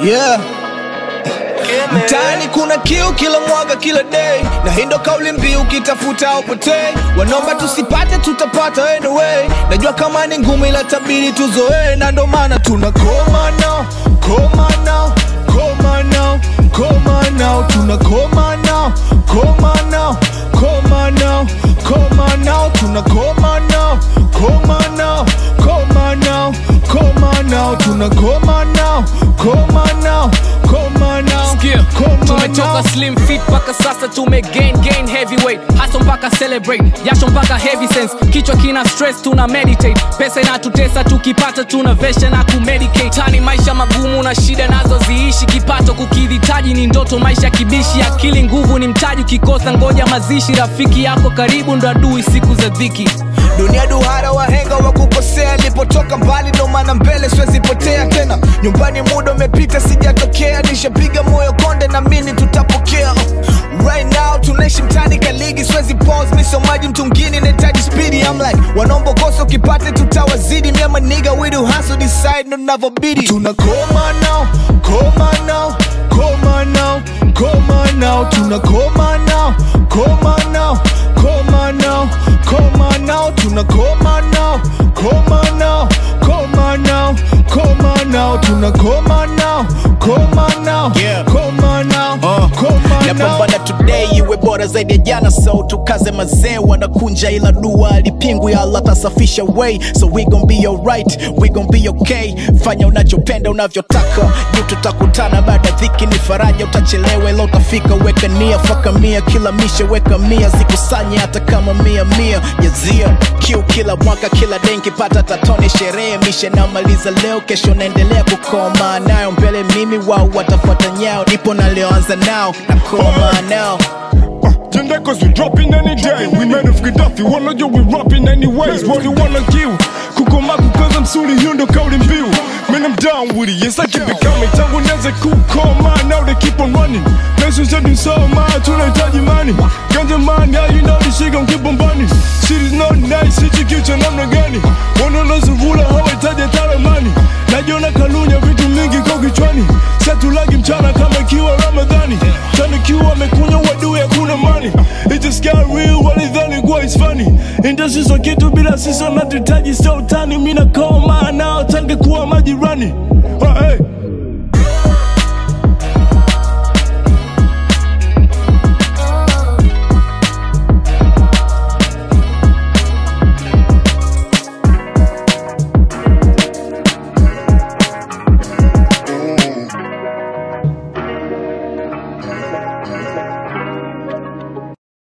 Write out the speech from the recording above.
yeah. Mtaani kuna kiu kila mwaga kila day, na hii ndo kauli mbiu, ukitafuta upotei. Wanaomba tusipate, tutapata anyway. Najua kama ni ngumu, ila tabiri tuzoee, na ndo maana tuna koma nao, koma nao, koma nao, koma nao, tuna koma nao, koma nao, koma nao, koma nao, tuna koma nao, koma nao, koma nao, koma nao, tuna koma nao, koma nao, koma nao, Sikia, koma tumetoka nao. slim fit mpaka sasa tume gain gain heavyweight haso mpaka celebrate jasho mpaka heavy sense kichwa kina stress tuna meditate pesa inatutesa tukipata tuna vesha na kumedicate tani maisha magumu na shida nazo ziishi kipato kukihitaji ni ndoto maisha kibishi akili nguvu ni mtaji ukikosa ngoja mazishi rafiki yako karibu ndo adui siku za dhiki dunia duhara wahenga wa kukosea lipotoka mbali ndo maana mbele siwezi potea tena nyumbani muda umepita sijatokea nishapiga moyo konde na mini tutapokea right now tunaishi mtani kaligi siwezi pause misomaji mtungini nahitaji spidi I'm like wanaomba kosa ukipate tutawazidi miama niga we do hustle decide ndo navyobidi tunakoma nao koma nao koma nao koma nao tunakoma nao koma nao koma nao koma nao tunakoma nao koma nao koma nao koma nao tunakoma nao koma nao Yeah. koma nao Uh, koma nao napambana today iwe bora zaidi ya jana so tukaze mazee wanakunja ila dua alipingwi ala tasafisha way so we gon be alright we gon be okay fanya unachopenda unavyotaka juu tutakutana baada ya dhiki ni faraja utachelewa ila utafika weka nia faka mia kila mishe weka mia zikusanye hata kama mia mia yazia kiu kila mwaka kila denki pata tatone sherehe mishe namaliza leo kesho naendelea kukoma nayo mbele mimi wao watafuata nyao nipo nalioanza nao nakoma nao Gender cause we dropping any day We made of Gaddafi, wanna you we rapping anyways What you wanna kill Kukoma kukaza msuri hiyo ndo kauli mbiu Man I'm down with it, yes I keep it coming Tangu nianze kukoma, now they keep on running Nation setting so mad, tunahitaji money Ganja man, yeah you know this shit gon' keep on burning Shit is not nice, hichi kichwa namna gani Wanaonazurula hawahitaji hata ramani Najiona kalunya vitu mingi kwa kichwani Satulagi mchana kama ikiwa Ramadhani Tanikiwa amekunywa wadui hakuna mani It just got real walidhani kuwa it's funny Industry so kitu bila sisi wanatuhitaji sio utani Mina koma nao tange kuwa majirani Ah, hey.